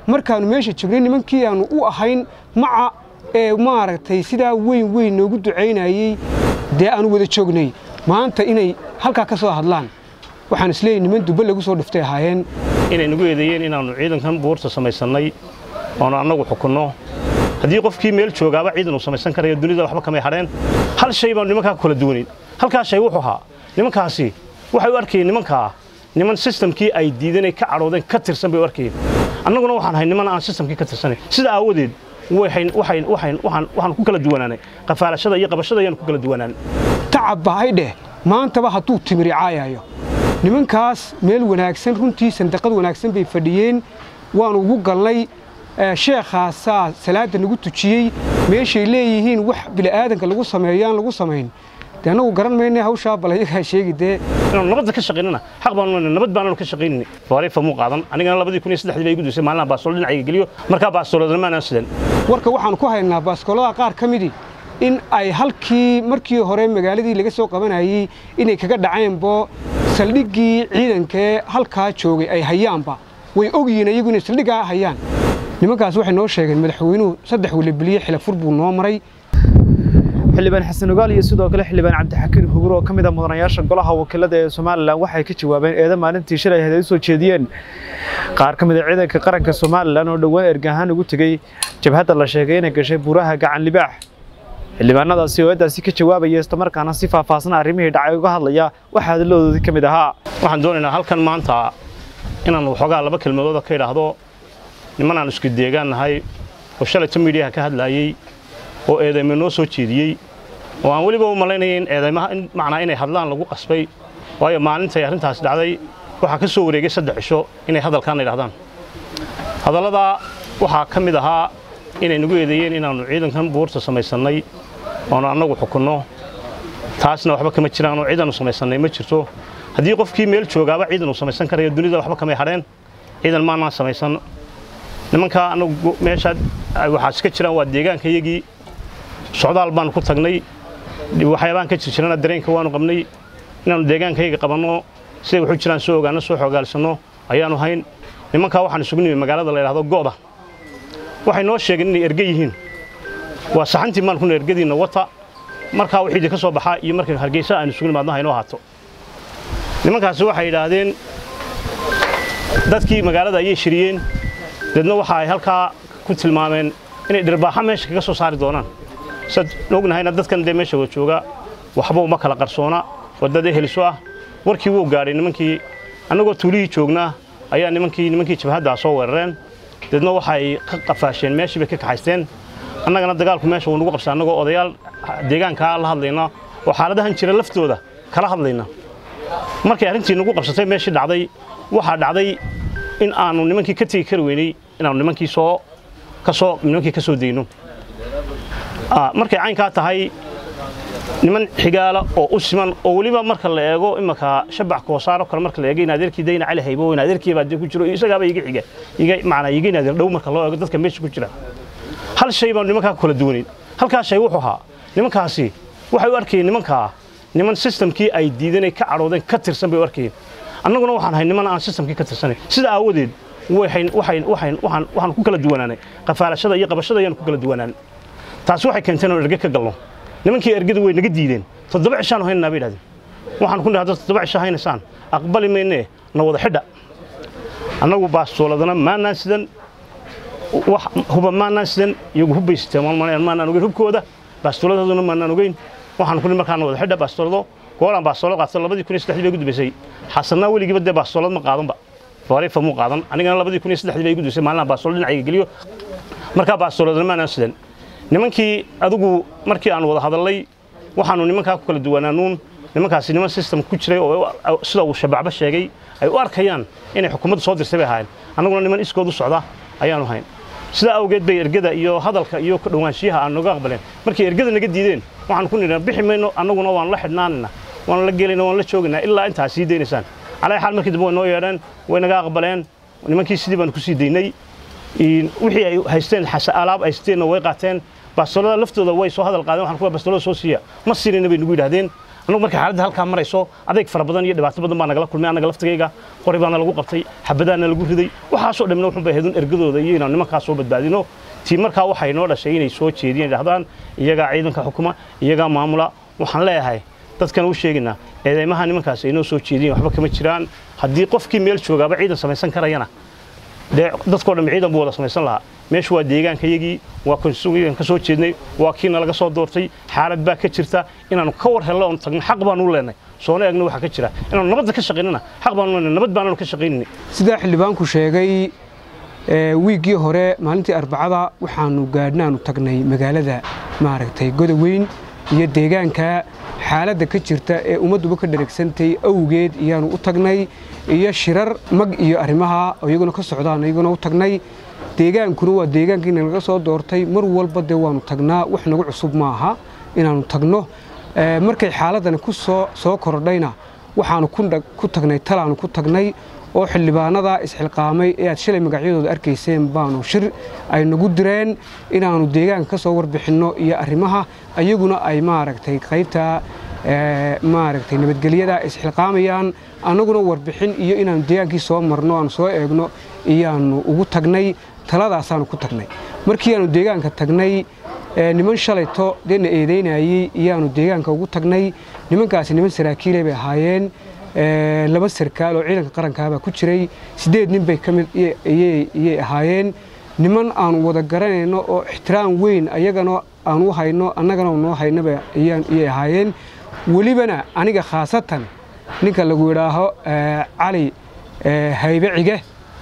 markaannu meesha joognay nimankii aannu u ahayn maca ee maaragtay sidaa weyn weyn noogu ducaynayey dee aannu wada joognay maanta inay halkaa ka soo hadlaan waxaan isleeyahy niman dubbe lagu soo dhiftay ahaayeen inay nagu eedeeyeen inaannu ciidankan buurta samaysannay oonu annagu xukunno haddii qofkii meel joogaaba ciidan uu samaysan karayo dunida waxba kamay hadheen hal shay baanu nimankaa ku kala duwanayn halkaa shay wuxuu ahaa nimankaasi waxay u arkayeen nimankaa niman sistamkii ay diidanay ka cadhoodeen ka tirsan bay u arkayeen annaguna waxaan ahay niman aan sistamkii ka tirsanayn sida aawadeed waxaan ku kala duwanaanay qafaalashada iyo qabashada ayaan ku kala duwanaanay tacab bahay dheh maantaba hadduu timiri caayayo nimankaas meel wanaagsan runtii sandaqad wanaagsan bay fadhiyeen waanu ugu galnay sheekhaasaa salaadda nagu tujiyey meeshay leeyihiin wax bili'aadanka lagu sameeyo aan lagu samayn dee annagu garan mayne hawshaa bal ayagaa sheegi dee inaanu nabadda ka shaqaynana xaq baanu nabad baananu ka shaqaynayni faarifa muu qaadan anigana labadii kun iyo saddexdii bay igu duusay maalinaha baastoolo dhinacayga geliyo markaa baastooladana maanaan sidan warka waxaanu ku haynaa baaskoolada qaar ka midii in ay halkii markii hore magaaladii laga soo qabanayey inay kaga dhaceenbo saldhiggii ciidankee halkaa joogay ay hayaanba way ogyihiin iyagu inay saldhiggaa hayaan nimankaas waxay noo sheegeen madaxweynuhu saddex welibiliye xilafur buu noo maray xildhibaan xasan ogaal iyo sidoo kale xildhibaan cabdixakiin hugur oo ka mid a mudanayaasha golaha wakiilada ee somalilan waxay ka jawaabeen eeda maalintii shalay ahayd ay u soo jeediyeen qaar ka mid a ciidanka qaranka somalilan oo dhowaan ergahaan ugu tegey jabhadda la sheegay inay gashay buuraha gacan libaax xildhibaanadaasi oo eeddaasi ka jawaabaya islamarkaana si faahfaahsan arrimihii dhacay uga hadlaya waxaa hadaladoodii ka mid ahaa waxaan doonaynaa halkan maanta inaan waxoogaa laba kelmadooda ka idhaahdo nimanaan isku deegaan nahay oo shalayta miidhiyaha ka hadlaayey oo eedayma noo soo jeediyey oo aan weliba u malaynaya in eedaymaha macnaa inay hadlaan lagu qasbay waayo maalintay arrintaas dhacday waxaa ka soo wareegay saddex cisho inay hadalkaana idhahdaan hadalladaa waxaa ka mid ahaa inay nagu eedeeyeen inaannu ciidankan buurta samaysannay oonu annagu xukunno taasna waxba kama jiraan oo ciidannu samaysannay ma jirto haddii qofkii meel joogaaba ciidan uu samaysan karayo dunida waxba kamay hadheen ciidan maanaan samaysan nimankaa annagu meeshaa waxaas ka jiraan waa deegaanka iyagii socdaal baanu ku tagnay waxyaabaan ka jirjirana dareenka waanu qabnay inaannu deegaankayaga qabanno siday waxu jiraan soo ogaanno soo xogaalsanno ayaanu hayn nimankaa waxaan isugu nimi magaalada la yidhahdo go'da waxay noo sheegeen inay erge yihiin waa saxantii maan kuna ergadiinna wata markaa wixiidii ka soo baxaa iyo markay hargeysa aanu isugu nimaadno haynoo haato nimankaasi waxay yidhaahdeen dadkii magaalada ayay shiriyeen deedna waxa ay halkaa ku tilmaameen inay dhirbaaxa meesha kaga soo saari doonaan sad ognahayna dadkan dee meesha wada jooga waxba uma kala qarsoona wadada heliso ah warkii wuu gaadhay nimankii annagoo tuulihii joognaa ayaa nimankii nimankii jabhaddaa soo weerareen deedna waxay ka qafaasheen meeshii bay ka kaxaysteen annagana dagaalku meesha wuu nagu qabsa annagoo odayaal deegaankaa la hadlayna oo xaaladahan jira laftooda kala hadlayna markay arrintii nagu qabsatay meeshii dhacday waxaa dhacday in aanu nimankii ka tegi kari weynay inaanu nimankii soo kasoo nimankii ka soo dayno markay caynkaa tahay niman xigaala oo u siman oo weliba marka la eego imanka shabax koosaaro kale marka la eego in adeerkii dayna cali haybo in adeerkii baa ku jiro isagaaba iga xiga iga macnaa iga in adeer dhow marka loo eego dadka meesha ku jira hal shay baanu nimankaa ku kala duwanayn halkaa shay wuxuu ahaa nimankaasi waxay u arkayeen nimankaa niman sistamkii ay diidanay ka cadhoodeen ka tirsan bay u arkayeen annaguna waxaan ahay niman aan sistamkii ka tirsanayn sida aawadeed waxaan ku kala duwanaanay qafaalashada iyo qabashada ayaan ku kala duwanaanay taasi waxay keentay inaan erge ka galno nimankii ergada way naga diideen toddoba cishaanu haynanaa bay idhahdeen waxaan ku dhahay toddoba cisho haynaysaan aqbali maynee na wada xidha annagu baastooladana maanaan sidan wax huba maanaan sidan iyagu hubbay siteen maanaan ogeyn hubkooda baastooladaduna maanaan ogeyn waxaan ku markaa na wada xidha baastoolado goolaan baastoolad qaato labadii kun iyo saddexdii bay igu dambaysay xasanaa weligiiba dee baastoolad ma qaadanba faarifa muu qaadan anigana labadii kun iyo saddexdii bay igu dambaysay maalinaha baastoolad dhinacayga geliyo markaa baastooladana maanaan sidan nimankii adigu markii aan wada hadallay waxaanu nimankaa ku kala duwanaanuun nimankaasi niman system ku jiray oo sida uu shabacba sheegay ay u arkayaan inay xukuumadda soo dirtay bay ahaayeen annaguna niman iskood u socda ayaanu hayn sidaa awgeed bay ergada iyo hadalka iyo ka dhowaanshiyaha aan noga aqbaleen markay ergada naga diideen waxaan ku nidhaa bixi mayno annaguna waan la xidhnaanayna waan la gelayna waan la joogaynaa ilaa intaa sii daynaysaan calaa xaal markii dambe way noo yeedheen way naga aqbaleen nimankii sidii baanu ku sii daynay wixii ay haysteen alaab haysteenna way qaateen bastoolada laftooda way soo hadal qaadeen waxaan kuwa bastoolada soo siiya ma siinayna bay nagu yidhahdeen annagu markay xaaladda halkaa marayso adeeg fara badan iyo dhibaato badan baa nagala kulmay annaga laftigayga qori baana lagu qabtay xabadaana lagu riday waxaasoo dhamna wuxun bay ahaydun ergadooda iyo inaan nimankaas soo badbaadino tii markaa waxay noo dhashay inay soo jeediyeen dhahdaan iyagaa ciidanka xukuma iyagaa maamula waxaan leeyahay dadkan u sheegaynaa eedeymaha nimankaas ay noo soo jeediyeen waxba kama jiraan haddii qofkii meel joogaaba ciidan samaysan karayana dee dadkoo dhan ciidan buu wada samaysan lahaa meeshu waa deegaankayagii waa konsugan ka soo jeednay waa kiina laga soo doortay xaalad baa ka jirta inaanu ka war hello oon tagno xaq baanu u leenay soona eegno waxa ka jira inaanu nabadda ka shaqaynana xaq baanu leenay nabad baananu ka shaqaynayni sidaa xildhibaanku sheegay wiiggii hore maalintii arbacada waxaanu gaadhnaanu tagnay magaalada maaragtay godoweyn iyo deegaanka xaaladda ka jirta ee ummadduba ka dhareegsantay awgeed iyaanu u tagnay iyo shirar mag iyo arrimaha iyaguna ka socdaan iyaguna u tagnay deegaankuna waa deegaankiina laga soo doortay mar walba dee waanu tagnaa wax nagu cusub maaha inaanu tagno markay xaaladani ku soo soo kordhayna waxaanu ku tagnay talaanu ku tagnay oo xildhibaanada isxilqaamay ee aad shalay magacyadooda arkayseen baanu shir ay nagu direen inaanu deegaanka ka soo warbixinno iyo arrimaha ayaguna ay maaragtay qaybta maaragtay nabadgelyada isxilqaamayaan annaguna warbixin iyo inaanu deegaankii soo marno aanu soo eegno iyaanu ugu tagnay taladaasaanu ku tagnay markii aanu deegaanka tagnay niman shalayto dee na eedaynayey iyaanu deegaanka ugu tagnay nimankaasi niman saraakiilay bay ahaayeen laba sarkaal oo ciidanka qarankaabaa ku jiray siddeed nin bay ka mid iyay ahaayeen niman aanu wada garanayno oo ixtiraam weyn ayagana aanu hayno annagana noo haynaba iyay ahaayeen welibana aniga khaasatan ninka lagu yidhaaho cali haybe cige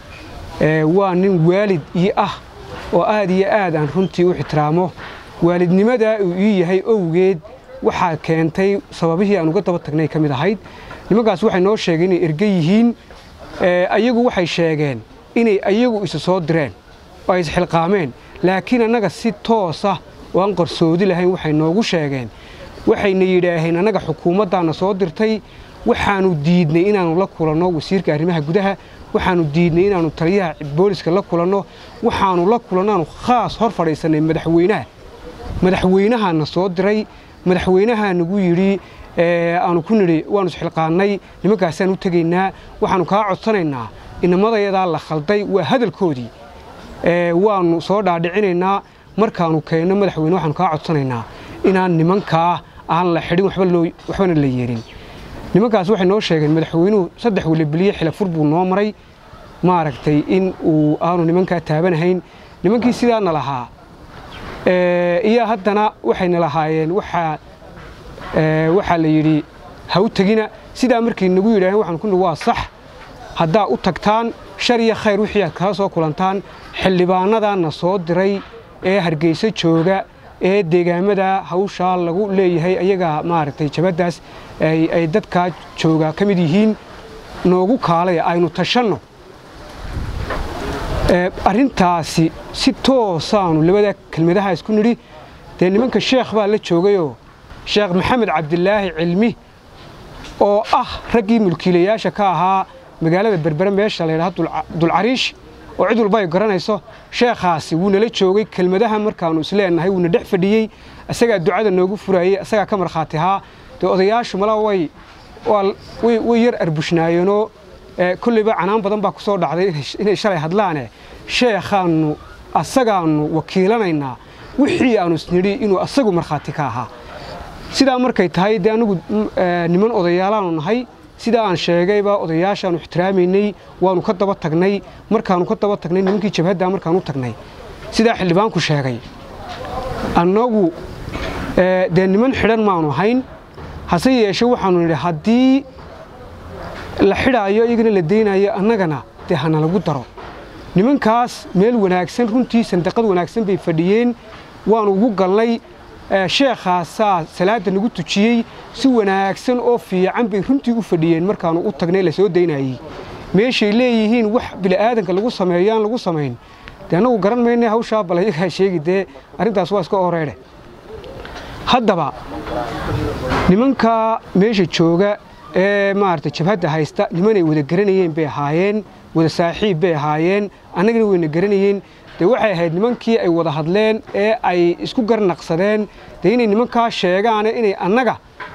waa nin waalid ii ah oo aad iyo aad aan runtii u ixtiraamo waalidnimadaa uu ii yahay owgeed waxaa keentay sababihii aan uga daba tagnay ka mid ahayd nimankaas waxay noo sheegeen inay erge yihiin ayagu waxay sheegeen inay ayagu isa soo direen oo ay isxilqaameen laakiin annaga si toosa oo aan qarsoodi lahayn waxay noogu sheegeen waxayna yidhaaheen annaga xukuumaddaana soo dirtay waxaanu diidnay inaannu la kulanno wasiirka arrimaha gudaha waxaanu diidnay inaannu taliyaha booliska la kulanno waxaanu la kulannaanu khaas hor fadhiisannay madaxweynaha madaxweynahaana soo diray madaxweynahaa nagu yidhi aanu ku nidhi waannu isxilqaannay nimankaasaan u tegaynaa waxaannu kaa codsanaynaa inamadayadaa la khalday waa hadalkoodii waannu soo dhaadhicinaynaa markaannu keenno madaxweyne waxaanu kaa codsanaynaa inaan nimankaa aan la xidhin waxbana la yeelin nimankaas waxay noo sheegeen madaxweynuhu saddex welibiliye xilafur buu noo maray maaragtay in uu aanu nimankaa taabanahayn nimankii sidaana lahaa iyo haddana waxayna lahaayeen waxaa waxaa la yidhi ha u tegina sidaa markay nagu yidhaaheen waxaan ku nihi waa sax haddaa u tagtaan shar iyo khayr wixii aad kala soo kulantaan xildhibaanadaana soo diray ee hargeyso jooga ee deegaamada hawshaa lagu leeyahay ayagaa maaragtay jabaddaas ay dadkaa joogaa ka mid yihiin noogu kaalaya aynu tashanno arrintaasi si toosaanu labada kelmadaha isku nidhi dee nimanka sheekh baa la joogayoo sheekh maxamed cabdilaahi cilmi oo ah raggii mulkiilayaasha ka ahaa magaalada berbere meesha la yidhaha dulcariish oo cid walba ay garanayso sheekhaasi wuu nala joogay kelmadaha markaannu isleenahay wuuna dhex fadhiyey isagaa ducada noogu furaayey isagaa ka markhaati ahaa dee odayaashu mala way way yar arbushnaayeenoo kolleyba canaan badan baa ku soo dhacday inay shalay hadlaane sheekhaannu asagaannu wakiilanaynaa wixii aannu isnidhi inuu asagu markhaati ka ahaa sidaa markay tahay dee annagu niman odayaalaanu nahay sidaa aan sheegayba odayaashaannu ixtiraamaynay waannu ka daba tagnay markaannu ka daba tagnay nimankii jabhaddaa markaan u tagnay sidaa xildhibaanku sheegay annagu dee niman xidhan maanu ahayn hase yeeshe waxaannu nidhi haddii la xidhaayo iyagana la daynayo annagana dee hana lagu daro nimankaas meel wanaagsan runtii sandaqad wanaagsan bay fadhiyeen waannu ugu galnay sheekhaasaa salaadda nagu tujiyey si wanaagsan oo fiican bay runtii u fadhiyeen markaannu u tagnay la soo daynayey meeshay leeyihiin wax bili'aadanka lagu sameeyo aan lagu samayn dee annagu garan mayna hawshaa bal ayagaa sheegi dee arrintaas waa iska oreedhe haddaba nimankaa meesha jooga ee maaragtay jabhadda haysta nimanay wada garanayeen bay ahaayeen wada saaxiib bay ahaayeen annagana wayna garanayeen dee waxay ahayd nimankii ay wada hadleen ee ay isku garnaqsadeen dee inay nimankaa sheegaane inay annaga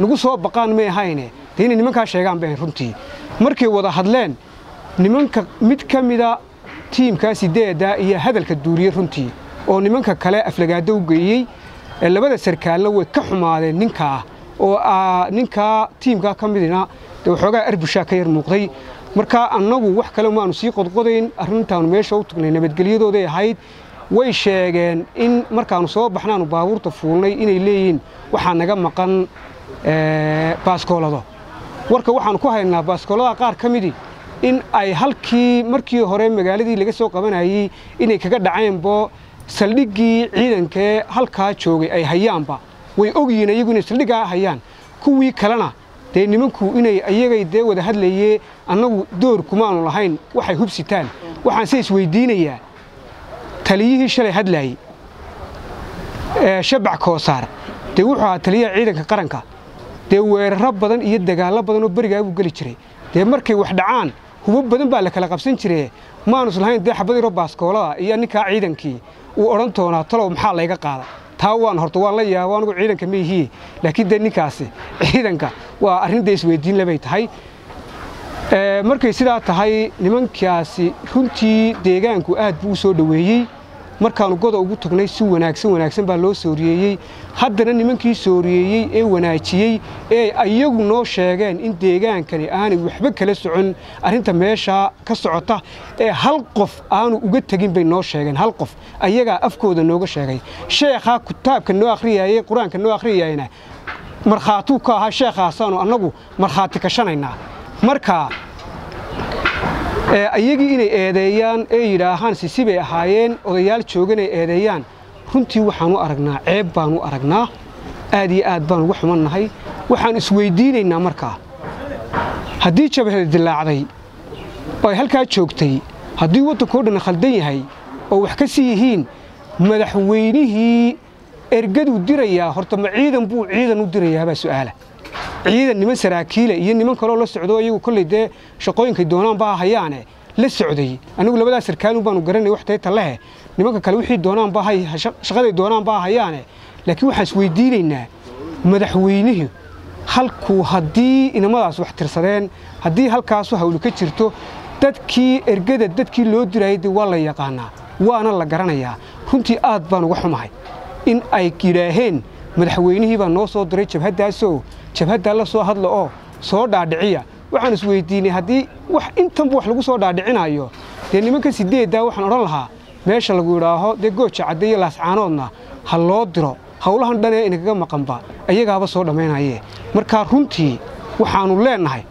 nagu soo baqaan may ahayne dee inay nimankaa sheegaan bay ahayn runtii markay wada hadleen nimanka mid ka mida tiimkaa sideedda iyo hadalka duuriyey runtii oo nimanka kale aflagaado u geeyey labada sarkaalna way ka xumaadeen ninkaa oo ninkaa tiimkaa ka midina dee waxoogaa arbushaa ka yar muuqday markaa annagu wax kale maanu sii qodqodayn arrintaanu meesha u tagnay nabadgelyadooday ahayd way sheegeen in markaannu soo baxnaanu baabuurta fuulnay inay leeyihiin waxaa naga maqan baaskoolado warka waxaannu ku haynaa baaskoolada qaar ka midii in ay halkii markii hore magaaladii laga soo qabanayey inay kaga dhaceenbo saldhiggii ciidankee halkaa joogay ay hayaanba way ogyihiin iyagu inay saldhiggaa hayaan kuwii kalena dee nimanku inay iyagay dee wada hadlayee annagu door kumaanu lahayn waxay hubsitaan waxaan se isweydiinayaa taliyihii shalay hadlaayey shabac koosaar dee wuxuu ahaa taliyaha ciidanka qaranka dee weeraro badan iyo dagaallo badan oo berigaa buu geli jiray dee markay wax dhacaan hubo badan baa la kala qabsan jire maanus lahayn dee xabad yaro baaskoolada iyo ninkaa ciidankii uu odhan doonaa talow maxaa layga qaada taa waan horta waan la yaaba anigu ciidanka maihiye laakiin dee ninkaasi ciidanka waa arrin dee isweydiin lebay tahay markay sidaa tahay nimankaasi runtii deegaanku aad buu u soo dhoweeyey markaannu goda ugu tagnay si wanaagsan wanaagsan baa loo sooriyeeyey haddana nimankii sooriyeeyey ee wanaajiyey ee iyagu noo sheegeen in deegaankani aanay waxba kala socon arrinta meeshaa ka socota ee hal qof aanu uga tegin bay noo sheegeen hal qof ayagaa afkooda nooga sheegay sheekhaa kitaabka noo akhriyayey qur-aanka noo akhriyayna markhaatuu ka ahaa sheekhaasaanu annagu markhaati kashanaynaa marka iyagii inay eedeeyaan ee yidhaahaan sisi bay ahaayeen odayaal joogan ay eedeeyaan runtii waxaanu aragnaa ceeb baanu aragnaa aad iyo aad baanu uga xumannahay waxaan isweydiinaynaa markaa haddii jabhada dilaacday oo ay halkaa joogtay haddii waddankao dhan khaldan yahay oo wax ka sii yihiin madaxweynihii ergaduu dirayaa horta ma ciidan buu ciidan u dirayaabaa su'aala ciidan niman saraakiile iyo niman kaloo la socdo iyagu kolley dee shaqooyinkay doonaan baa hayaane la socday anigu labadaa sarkaalun baanu garanay wax tayta lehe nimanka kale wixii doonaan baa shaqaday doonaan baa hayaane laakiin waxaan isweydiinaynaa madaxweynihii halkuu haddii inamadaas wax tirsadeen haddii halkaasu hawli ka jirto dadkii ergada dadkii loo dirayay dee waa la yaqaanaa waana la garanayaa runtii aad baan uga xumahay in ay yidhaaheen madaxweynihii baa noo soo diray jabhaddaasoo jabhaddaa la soo hadla oo soo dhaadhiciya waxaan isweydiinay haddii wax intanba wax lagu soo dhaadhicinayo dee nimanka sideeddaa waxaan odhan lahaa meesha lagu yidhaaho dee gooja cadde iyo laascaanoodna ha loo diro howlahan dhan ee inagaga maqanba ayagaaba soo dhammaynaye markaa runtii waxaannu leennahay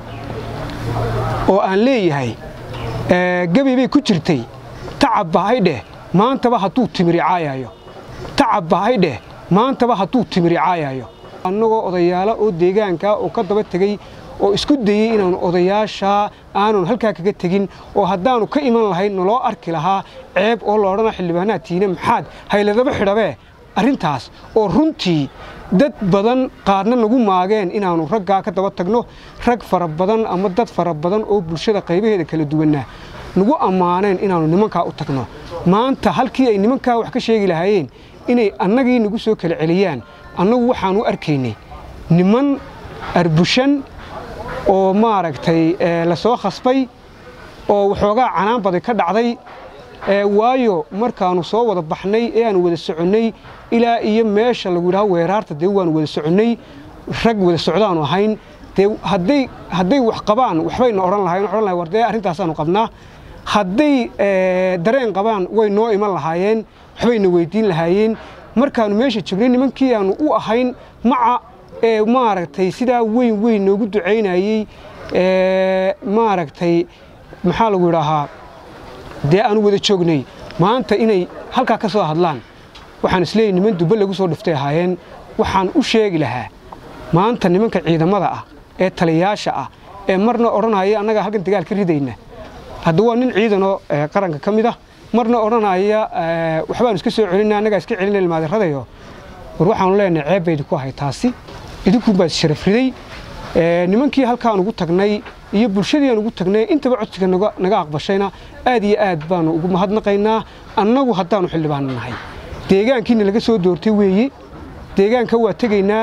oo aan leeyahay gebi bay ku jirtay tacab bahay dheh maantaba hadduu timiri caayayo tacab bahay dheh maantaba hadduu timiri caayayo annagoo odayaala oo deegaanka oo ka daba tegey oo isku dayey inaanu odayaashaa aanun halkaa kaga tegin oo haddaannu ka iman lahayn naloo arki lahaa ceeb oo la odhana xildhibaanaad tiine maxaad hayladaba xidhabee arrintaas oo runtii dad badan qaarna nagu maageen inaannu raggaa ka daba tagno rag fara badan ama dad fara badan oo bulshada qaybaheeda kala duwanna nagu ammaaneen inaannu nimankaa u tagno maanta halkii ay nimankaa wax ka sheegi lahaayeen inay annagii nagu soo kala celiyaan annagu waxaan u arkaynay niman arbushan oo maaragtay la soo khasbay oo waxoogaa canaan baday ka dhacday waayo markaannu soo wada baxnay ee aanu wada soconnay ilaa iyo meesha lagu yidhaho weeraarta dee waanu wada soconnay rag wada socdaanu ahayn dee hadday hadday wax qabaan waxbayna odhan lahayn odhan lahay war dee arrintaasaanu qabnaa hadday dareen qabaan way noo iman lahaayeen waxbayna weydiin lahaayeen markaannu meesha joognay nimankii aanu u ahayn maca ee maaragtay sidaa weyn weyn noogu ducaynayey maaragtay maxaa lagu yidhaahaa dee aanu wada joognay maanta inay halkaa ka soo hadlaan waxaan isleeyahy niman dubbe lagu soo dhiftay ahaayeen waxaan u sheegi lahaa maanta nimanka ciidamada ah ee taliyayaasha ah ee marna odhanaya annagaa halkan dagaal ka ridayna hadda waa nin ciidanoo qaranka ka mid ah marna odhanaya waxbaanu iska soo celina annagaa iska celina ilmaadiradayo war waxaanu leenahay ceeb bay idinku ahay taasi idinkuunbaa sharaf riday nimankii halkaan ugu tagnay iyo bulshadii aan ugu tagnay intaba codsiga naga aqbashayna aad iyo aad baanu ugu mahadnaqaynaa annagu haddaanu xildhibaano nahay deegaankiina laga soo doortay weeye deegaanka waa tegaynaa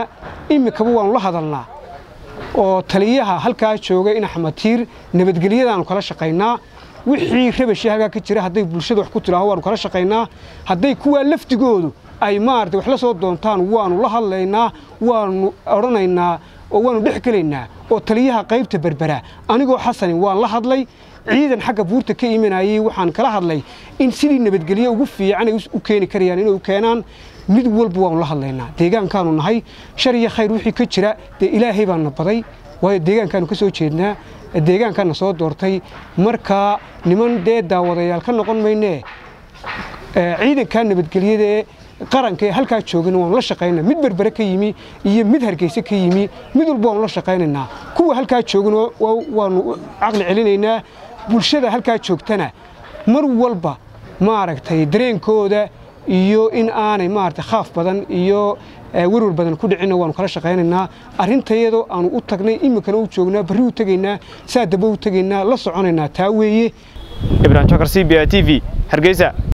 iminkaba waannu la hadalnaa oo taliyaha halkaa jooga in axmed tiir nabadgelyadaannu kala shaqaynaa wixii rabashii halkaa ka jira hadday bulshada wax ku tidhaaho waannu kala shaqaynaa hadday kuwaa lafdigoodu ay maarata wax la soo doontaan waannu la hadlaynaa waannu odhanaynaa oo waannu dhex gelaynaa oo taliyaha qaybta berbera anigoo xasanin waan la hadlay ciidan xagga buurta ka imanayey waxaan kala hadlay in sidii nabadgelye ugu fiican ay u keeni karayaan inay u keenaan mid walba waannu la hadlaynaa deegaankaanu nahay shar iyo khayr wixii ka jira dee ilaahay baana baday waayo deegaankaanu ka soo jeednaa deegaankaana soo doortay markaa niman dee daawadayaal ka noqon maynee ciidankaa nabadgelyada ee qaranka ee halkaa joogana waanu la shaqaynaa mid berbere ka yimi iyo mid hargeyse ka yimi mid walba waanu la shaqaynaynaa kuwa halkaa joogana waanu caqli celinaynaa bulshada halkaa joogtana mar walba maaragtay dareenkooda iyo in aanay maaragtay khaaf badan iyo werwar badan ku dhicinna waanu kala shaqaynaynaa arrintayadoo aanu u tagnay iminkana u joognaa barri u tegaynaa saa daba u tegaynaa la soconaynaa taa weeye ibrahim jokar c b a t v hargeysa